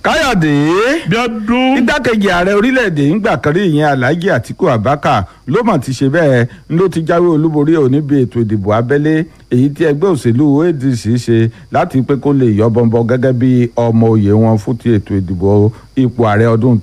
káyọ̀dé bíọ́dún igbákejì ààrẹ orílẹ̀-èdè ńgbà kan rí ìyẹn alhaji atiku abaka ló mọ̀ ti ṣe bẹ́ẹ̀ ló ti jáwé olúborí ò níbi ètò ìdìbò abẹ́lé èyí tí ẹgbẹ́ òṣèlú adc ṣe láti pé kó lè yọ bọ̀nbọ̀n gẹ́gẹ́ bí ọmọ òye wọn fún ti ètò ìdìbò ipò ààrẹ ọdún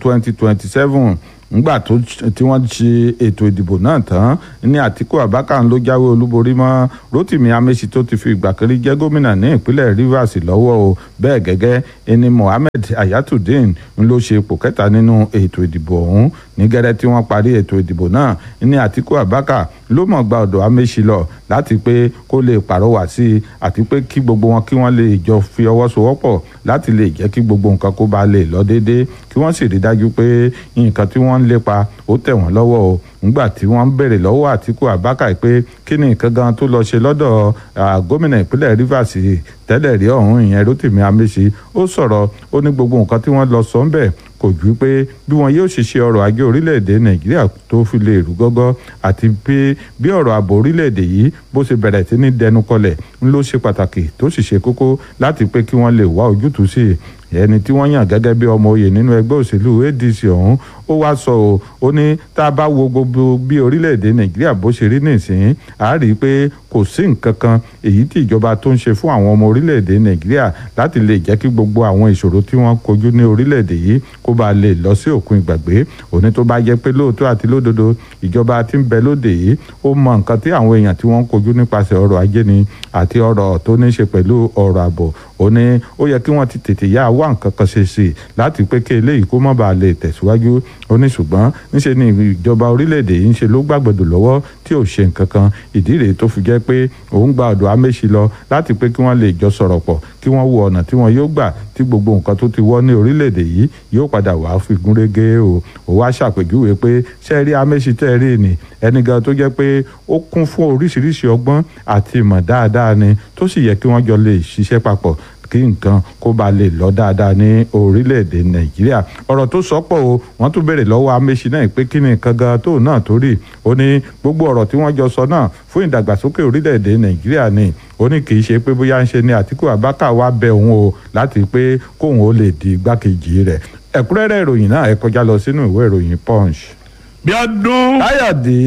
2027 ngbà tó tí wọ́n ṣe ètò ìdìbò náà tán ní àtìkú abaka ló jáwé olúborí mọ́ rotimi amesi tó ti fi ìgbà kan rí jẹ́ gómìnà ní ìpínlẹ̀ rivers lọ́wọ́ o bẹ́ẹ̀ gẹ́gẹ́ ẹni mohammed ayatollah ló ṣe ipò kẹta nínú ètò ìdìbò ọ̀hún ní gẹ́rẹ́ tí wọ́n parí ètò ìdìbò náà ní àtìkú abaka ló mọ̀ gba ọ̀dọ̀ amesi lọ láti pé kó lè pàrọwà sí i àti pé kí gbogbo wọn kí wọ́n lè jọ fi ọwọ́ sowọ́pọ̀ láti lè jẹ́ kí gbogbo nǹkan kó ba lè lọ déédéé kí wọ́n sì rí dájú pé nǹkan tí wọ́n ń lépa ó tẹ̀ wọ́n lọ́wọ́ o nígbà tí wọ́n ń béèrè lọ́wọ́ àtìkú abaka pé kí ni nǹkan gan tó lọ ṣe lọ́dọ̀ gómìnà ìpínlẹ̀ rivers tẹ́lẹ̀ rí ọ̀hún ìyẹn rotimi amesi ó sọ̀rọ̀ ó ní gbogbo nǹkan tí wọ́n lọ sọ ń bẹ̀ kò ju pé bí wọn yóò ṣe ṣe ọrọ̀ ajé orílẹ̀-èdè nàìjíríà tó fi lè rú gọ́gọ́ àti pé bí ọ̀rọ̀ ààbò orílẹ̀-èdè yìí bó ṣe bẹ̀rẹ̀ sí ní dẹnu kọlẹ̀ ń ló ṣe pàtàkì tó sì ṣe kókó láti pé kí wọ́n lè wá ojútùú sí i ẹni tí wọ́n yàn gẹ́gẹ́ bí ọmọ oyè nínú ẹgbẹ́ òṣèlú adc ọ̀hún ó wá sọ ọ́ ó ní tá a bá wo gbogbo bí orílẹ̀-èdè nàìjíríà bó ṣe rí nìsín a rí i pé kò sí nǹkan kan èyí tí ìjọba tó ń ṣe fún àwọn ọmọ orílẹ̀-èdè nàìjíríà láti lè jẹ́ kí gbogbo àwọn ìṣòro tí wọ́n kojú ní orílẹ̀-èdè yìí kó bá lè lọ sí òkun ìgbàgbé òní tó bá jẹ́ pé lóòótọ́ àti lódodo ìjọba tí ń bẹ lóde yìí ó mọ nǹkan tí àwọn èèyàn tí wọ́n ń kojú nípasẹ̀ ọrọ̀ ajé ni àti ọrọ̀ tó ní í ṣe pẹ̀lú ọrọ̀ ààbò ó ní ó yẹ kí wọ́n ti tètè yá wá nǹkan kan ṣe sí i láti pé kí eléyìí kó má bàa lè tẹ̀síwájú ó ní ṣùgbọ́n níṣe ni ìjọba orílẹ̀-èdè yìí ń ṣe ló gbàgbọ́dọ̀ lọ́wọ́ tí ò ṣe nǹkan kan ìdí rèé tó fi jẹ́ pé òun gba ọ̀dọ̀ amẹ́sì lọ láti pé kí wọ́n lè jọ sọ̀rọ̀ pọ̀ kí wọ́n wo ọ̀nà tí wọ́n yóò gbà tí gbogbo nǹkan tó ti wọ́ ní orílẹ̀-èdè yìí yóò padà wá fi gúnrégé o ò wá ṣàpèjúwe pé ṣẹ́ẹ́rí amẹ́sì tẹ́ẹ̀rí ni ẹni gan tó jẹ́ pé ó kún fún oríṣiríṣi ọgbọ́n àti ìmọ̀ dáadáa ni tó sì yẹ kí wọ́n jọ lè ṣiṣẹ́ papọ̀ kí nǹkan kó ba lè lọ dáadáa ní orílẹ̀-èdè nàìjíríà ọ̀rọ̀ tó sọ́pọ̀ o wọ́n tún béèrè lọ́wọ́ amẹ́sì náà pé kí ni nǹkan gan tó náà tó rí ó ní gbogbo ọ̀rọ̀ tí wọ́n jọ sọ náà fún ìdàgbàsókè orílẹ̀-èdè nàìjíríà ni ó ní kì í ṣe pé bóyá ń ṣe ni àtìkú abáka wá bẹ òun o láti pé kóun ó lè di igbákejì rẹ̀ ẹ̀kúnrẹ́rẹ́ ìròyìn náà ẹ kọjá lọ sínú ìwé ìròyìn punch. bíọ́dún káyọ̀dé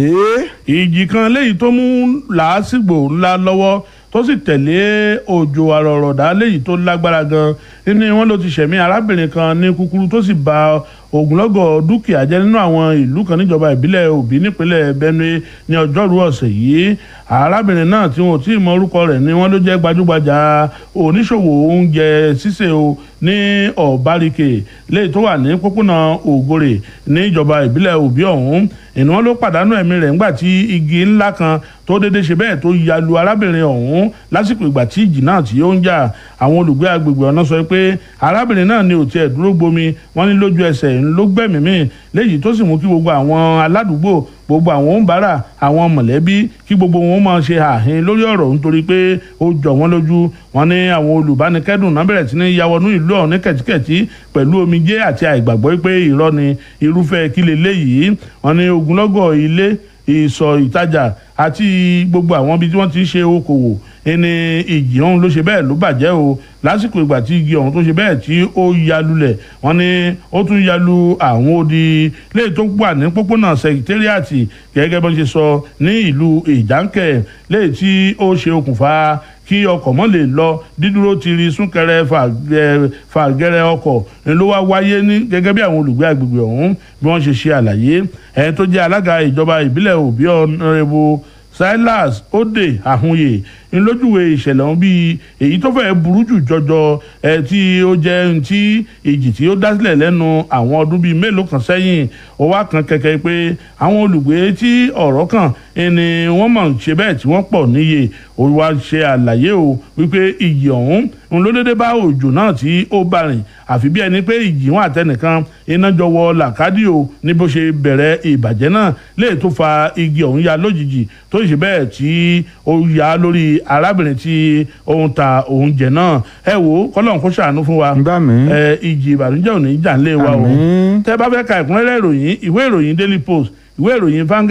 ìjì kan léyìí tó mú làásìgbò ńlá lọ́wọ́ tó sì tẹ̀lé òjò àrọ̀rọ̀dá léyìí tó lágbára gan ní wọn ló ti ṣẹ̀mí arábìnrin kan ní kúkúrú tó sì ba ogunlọ́gọ̀ dúkìá jẹ́ nínú àwọn ìlú kan níjọba ìbílẹ̀ òbí nípínlẹ̀ benue ní ọjọ́rú ọ̀sẹ̀ yìí arábìnrin náà tí wọn ò tí ì mọ orúkọ rẹ̀ ni wọ́n ló jẹ́ gbajúgbajà oníṣòwò oúnjẹ sísè o ní ọ̀báríkè léyìí tó wà ní pópónà ògòrè ní ìjọba ìbílẹ̀ òbí ọ̀hún ìní wọn ló pàdánù ẹ̀mí rẹ̀ ńgbà tí igi ńlá kan tó déédéé ṣe bẹ́ẹ̀ tó ya lu arábìnrin ọ̀hún lásìkò ìgbà tí ìjì náà tí ó ń jà àwọn olùgbé agbègbè ọ̀nà sọ pé arábìnrin náà ni ò tiẹ̀ dúró gbomi wọ́n ní lójú ẹsẹ̀ ló gbẹ̀mí mì léyìí tó sì mú kí gbogbo àwọn aládùúgbò gbogbo àwọn òǹbárà àwọn mọ̀lẹ́bí kí gbogbo wọn máa ṣe àhín lórí ọ̀rọ̀ nítorí pé ó jọ wọ́n lójú wọn ní àwọn olùbánikẹ́dùn náà bẹ̀rẹ̀ sí ní yawọnú ìlú ọ̀hún ní kẹ̀tíkẹ̀tí pẹ̀lú omijé àti àìgbàgbọ́ pé irọ́ ni irúfẹ́ kí leléyìí wọn ní ogunlọ́gọ̀ ilé ìsọ̀ ìtajà àti gbogbo àwọn ibi tí wọ́n ti ń ṣe okòwò ẹni ìjì ọ̀hún ló ṣe bẹ́ẹ̀ ló bàjẹ́ o lásìkò ìgbà tí igi ọ̀hún tó ṣe bẹ́ẹ̀ tí ó ya lulẹ̀ wọ́n ní ó tún ya lu àwọn odi léyìí tó wà ní pópónà sẹkítẹ́rìàtì gẹ́gẹ́ bó ṣe sọ ní ìlú ìjánkẹ́ léyìí tí ó ṣe okùnfà kí ọkọ̀ mọ́ lè lọ dídúró ti rí súnkẹrẹ fàgẹrẹ ọkọ̀ ló wá wáyé ní gẹ́gẹ́ bí àwọn olùgbé agbègbè ọ̀hún bí wọ́n ṣe ṣe àlàyé ẹni tó jẹ́ alága ìjọba ìbílẹ̀ òbí ọ̀nàrẹ́bù silas ode ahunye ńlójúwe ìṣẹ̀lẹ̀ ọ̀hún bíi èyí tó fẹ́ burú jù jọjọ ẹ tí ó jẹ́ ti ìjì tí ó dá sílẹ̀ lẹ́nu àwọn ọdún bíi mélòó kan sẹ́yìn ó wá kan kẹ̀kẹ́ pé àwọn olùgbé tí ọ̀rọ̀ kàn ni wọ́n mọ̀ ṣe bẹ́ẹ̀ tí wọ́n pọ̀ níye ó wá ṣe àlàyé o wípé ìjì ọ̀hún ń ló dédé bá òjò náà tí ó bá rìn àfi bí ẹni pé ìjì wọn àtẹnìkan iná jọ wọ làkàdì o ní bó ṣe bẹ̀rẹ̀ ìbàjẹ́ náà lè tó fa igi ọ̀hún ya lójijì tó ṣe bẹ́ẹ̀ tí ó ya lórí arábìnrin tí ó ń ta oúnjẹ náà ẹ wo kọlọ́n kó ṣàánú fún wa Bá mi. ẹ ìjì ìbànújẹ́ ò ní jà ń lé wa o Àmín. tẹ́ bá fẹ́ ka ìkúnrẹ́rẹ́ ìròyìn ìwé ìròyìn daily post ìwé ìròyìn Vanguard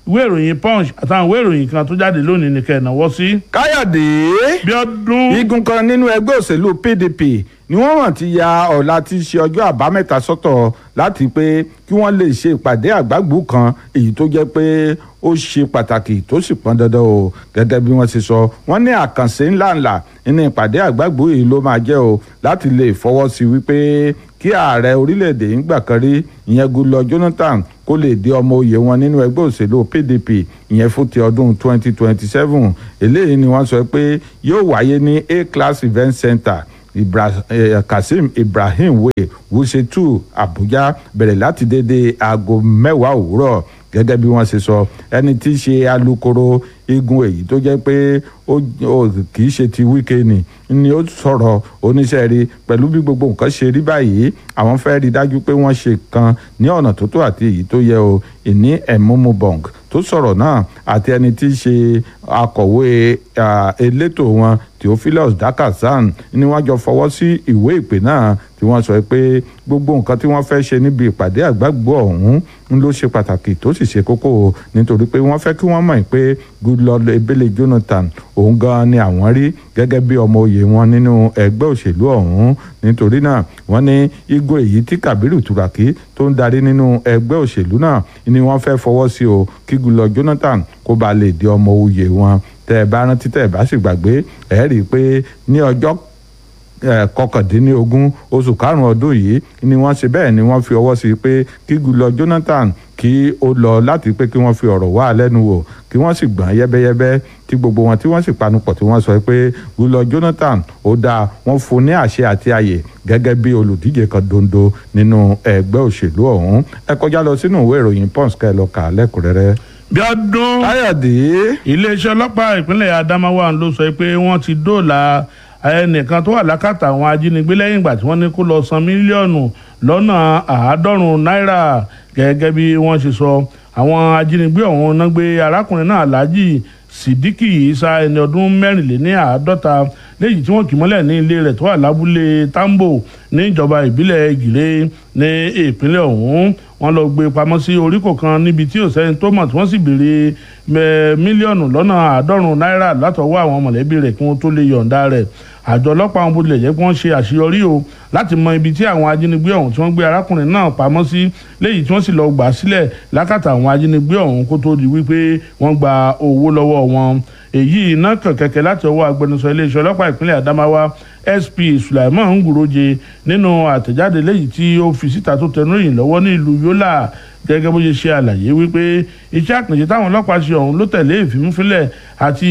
ìwé ìròyìn punch àtàwọn ìwé ìròyìn kan tó jáde lónìí ní kẹ́ẹ̀náwó sí. káyọ̀dé bí ọdún igun kan nínú ẹgbẹ́ òṣèlú pdp ni wọ́n mọ̀ ti ya ọ̀la tí í ṣe ọjọ́ àbámẹ́ta sọ́tọ̀ láti pé kí wọ́n lè ṣe ìpàdé àgbàgbù kan èyí tó jẹ́ pé ó ṣe pàtàkì tó sì pọn dandan o gẹ́gẹ́ bí wọ́n ṣe sọ wọ́n ní àkànṣe ńláńlá nínú ìpàdé àgbàgbù yìí ló máa jẹ́ o láti lè fọwọ́ sí wípé kí ààrẹ orílẹ̀-èdè ń gbà kan rí ìyẹn Goodluck Jonathan kó lè di ọmọ oyè wọn nínú ẹgbẹ́ òṣèlú PDP ìyẹn fún ti ọdún 2027 eléyìí ni wọ́n sọ pé yóò wáyé ní A-Class Event Center Ibra, eh, Kazeem Ibrahim Way Wuse 2 Abuja bẹ̀rẹ̀ láti dédé aago mẹ́wàá òwúrọ̀ gẹ́gẹ́ bí wọ́n ṣe sọ ẹni tí í ṣe alukoro igun èyí tó jẹ́ pé ó kì í ṣe ti wíkẹ́ẹ̀nì ni ó sọ̀rọ̀ oníṣẹ́ rí pẹ̀lú bí gbogbo nǹkan ṣe rí báyìí àwọn fẹ́ rí dájú pé wọ́n ṣe kan ní ọ̀nà tó tó àti èyí tó yẹ o ìní ẹ̀múmú bọ̀ǹk tó sọ̀rọ̀ náà àti ẹni tí í ṣe akọ̀wé elétò wọn Theophilus Dakasan ni wọ́n jọ fọwọ́ sí ìwé ìpè náà tí wọ́n sọ pé gbogbo nǹkan tí wọ́n fẹ́ ṣe níbi ìpàdé àgbàgbọ́ ọ̀hún ń ló ṣe pàtàkì tó sì ṣe kókó nítorí pé wọ́n fẹ́ kí wọ́n mọ̀ pé Goodluck Ebele Jonathan òun gan ni àwọn rí gẹ́gẹ́ bí ọmọ oyè wọn nínú ẹgbẹ́ òṣèlú ọ̀hún nítorí náà wọ́n ní igun èyí tí Kabiru Turaki tó ń darí nínú ẹgbẹ́ òṣèlú náà ni wọ́n fẹ́ fọwọ́ sí o kí Goodluck Jonathan kó ba lè di ọmọ oyè wọn tẹ́ ẹ bá rántí tẹ́ ẹ bá sì gbàgbé ẹ rí i pé ní ọjọ́ kọkàndínlógún oṣù karùn-ún ọdún yìí ni wọ́n ṣe bẹ́ẹ̀ ni wọ́n fi ọwọ́ sí pé kí Goodluck Jonathan kí ó lọ láti pé kí wọ́n fi ọ̀rọ̀ wá lẹ́nu wò kí wọ́n sì gbọ́n yẹ́bẹ́yẹ́bẹ́ tí gbogbo wọn tí wọ́n sì panupọ̀ tí wọ́n sọ pé Goodluck Jonathan ó dáa wọ́n fún ní àṣẹ àti àyè gẹ́gẹ́ bí olùdíje kan dondo nínú ẹgbẹ́ òṣèlú ọ̀hún ẹ kọjá lọ sínú ìwé ìròyìn Punch kẹ́ ẹ lọ kà á lẹ́kùnrẹ́rẹ́. bí ọdún káyọ̀dé. iléeṣẹ́ ọlọ́pàá ìpínlẹ̀ Adamawa ló sọ pé wọ́n ti dóòlà ẹnìkan tó wà lákàtà àwọn ajínigbé lẹ́yìn ìgbà tí wọ́n ní kó lọ san mílíọ̀nù lọ́nà àádọ́rùn-ún náírà gẹ́gẹ́ bí wọ́n ṣe sọ àwọn ajínigbé ọ̀hún náà gbé arákùnrin náà Alhaji Sidiki Isa ẹni ọdún mẹ́rìnléní àádọ́ta léyìí tí wọ́n kì mọ́lẹ̀ ní ilé rẹ̀ tó wà lábúlé Tambo ní ìjọba ìbílẹ̀ Gire ní ìpínlẹ̀ ọ̀hún wọ́n lọ gbé pamọ́ sí oríkò kan níbi tí ò sẹ́ni tó mọ̀ tí wọ́n sì béèrè mílíọ̀nù lọ́nà àádọ́rùn-ún náírà látọwọ́ àwọn mọ̀lẹ́bí rẹ̀ kí wọ́n tó lè yọ̀ǹda rẹ̀ àjọ ọlọ́pàá wọn bó tilẹ̀ jẹ́ pé wọ́n ṣe àṣeyọrí o láti mọ ibi tí àwọn ajínigbé ọ̀hún tí wọ́n gbé arákùnrin náà pamọ́ sí léyìí tí wọ́n sì lọ gbà á sílẹ̀ lákàtà àwọn ajínigbé ọ̀hún kó tó di wípé wọ́n gba owó lọ́wọ́ wọn èyí iná kàn kẹ̀kẹ́ láti ọwọ́ agbẹnusọ iléeṣẹ́ ọlọ́pàá ìpínlẹ̀ Adamawa SP Sulaiman Nguroje nínú àtẹ̀jáde léyìí tí ó fi síta tó tẹnu ìyìn lọ́wọ́ ní ìlú Yola gẹ́gẹ́ bó ṣe ṣe àlàyé wípé iṣẹ́ àkànṣe táwọn ọlọ́pàá ṣe ọ̀hún ló tẹ̀lé ìfimúfilẹ̀ àti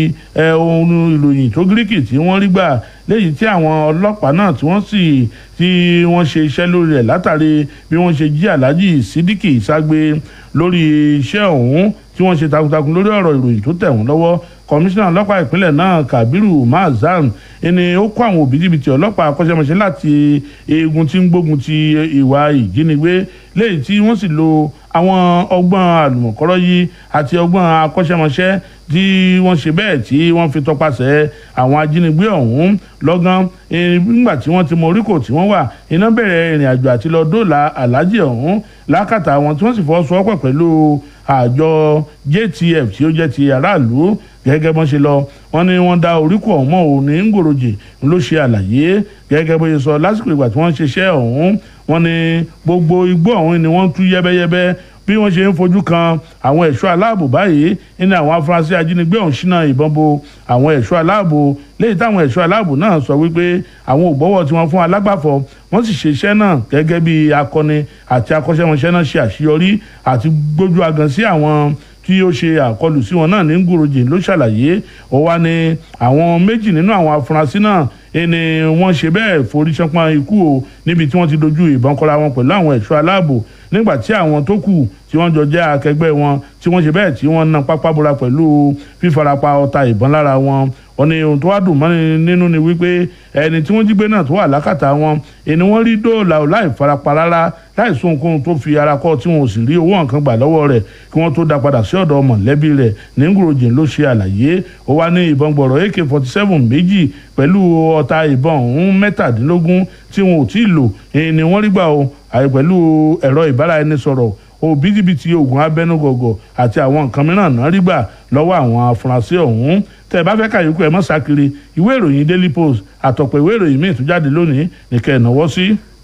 ohun ìròyìn tó gíríkì tí wọ́n rí gbà léyìí tí àwọn ọlọ́pàá náà tí wọ́n sì tí wọ́n ṣe iṣẹ́ lórí rẹ̀ látàrí bí wọ́n ṣe jí Alhaji Sidiki Ìságbé lórí iṣẹ́ ọ̀hún tí wọ́n ṣe takuntakun lórí ọ̀rọ̀ ìròyìn tó tẹ̀ wọ́n lọ́wọ́ kọmíṣánná ọlọ́pàá ìpínlẹ̀ náà Kabiru Mazam ẹni ó kó àwọn òbítíbitì ọlọ́pàá akọ́ṣẹ́mọṣẹ́ láti eegun tí ń gbógun ti ìwà ìjínigbé léyìí tí wọ́n sì lo àwọn ọgbọ́n àlùmọ̀kọ́rọ́ yìí àti ọgbọ́n akọ́ṣẹ́mọṣẹ́ tí wọ́n ṣe bẹ́ẹ̀ tí wọ́n fi tọpasẹ̀ àwọn ajínigbé ọ̀hún lọ́gán nígbà tí wọ́n ti mọ oríkò tí wọ́n wà iná bẹ̀rẹ̀ ìrìn àjò àti lọ dóòlà aláàjì ọ̀hún lákàtà àwọn tí wọ́n sì fọwọ́sowọ́pọ̀ pẹ̀lú àjọ JTF tí ó jẹ́ ti aráàlú gẹ́gẹ́ bọ́n ṣe lọ wọ́n ní wọ́n dá oríkò ọ̀hún mọ́ òun ní ngòròjì ló ṣe àlàyé gẹ́gẹ́ bó ṣe sọ lásìkò ìgbà tí wọ́n ń ṣiṣẹ́ ọ̀hún wọ́n ní gbogbo igbó ọ̀hún ni wọ́n tú yẹ́bẹ́yẹ́bẹ́ bí wọ́n ṣe ń fojú kan àwọn ẹ̀ṣọ́ aláàbò báyìí ní àwọn afurasí ajínigbé ọ̀hún ṣínà ìbọn bo àwọn ẹ̀ṣọ́ aláàbò léyìí táwọn ẹ̀ṣọ́ aláàbò náà sọ wípé àwọn ògbọ́wọ́ tí wọ́n fún alágbàfọ̀ wọ́n sì ṣe iṣẹ́ náà gẹ́gẹ́ bí akọni àti akọ́ṣẹ́mọṣẹ́ náà ṣe àṣeyọrí àti gbójú agan sí àwọn tí ó ṣe àkọlù sí wọn náà ní ngoroje ló ṣàlàyé ó wá ní àwọn méjì nínú àwọn afurasí náà ẹni wọ́n ṣe bẹ́ẹ̀ forí ṣánpọ́n ikú o níbi tí wọ́n ti dojú ìbọn kọra wọn pẹ̀lú àwọn ẹ̀ṣọ́ aláàbò nígbà tí àwọn tó kù tí wọ́n jọ jẹ́ akẹgbẹ́ wọn tí wọ́n ṣe bẹ́ẹ̀ tí wọ́n na pápá bora pẹ̀lú fífarapa ọta ìbọn lára wọn wọ́n ní ohun tó wá dùn mọ́ni nínú ni wípé ẹni tí wọ́n jí gbé náà tó wà lákàtà wọn ẹni wọ́n rí dóòlà ò láì farapa rárá láì sún ohunkóhun tó fi ara kọ́ tí wọn ò sì rí owó nǹkan gbà lọ́wọ́ rẹ̀ kí wọ́n tó dá padà sí ọ̀dọ̀ mọ̀lẹ́bí rẹ̀ ní ngorojìn ló ṣe àlàyé ó wá ní ìbọn gbọ̀rọ̀ ak forty seven méjì pẹ̀lú ọta ìbọn ọ̀hún mẹ́tàdínlógún tí wọn ò tí ì lò ni wọ́n rí gbà o àyè pẹ̀lú ẹ̀rọ ìbáraẹnisọ̀rọ̀ òbítíbitì oògùn abẹnugọ̀gọ̀ àti àwọn nǹkan mìíràn náà rí gbà lọ́wọ́ àwọn afurasí ọ̀hún tẹ́ ẹ bá fẹ́ kàyókù ẹ mọ́ sákiri ìwé ìròyìn daily post àtọ̀pọ̀ ìwé ìròyìn míì tó jáde lónìí nìkẹ́ ẹ̀ náwó sí.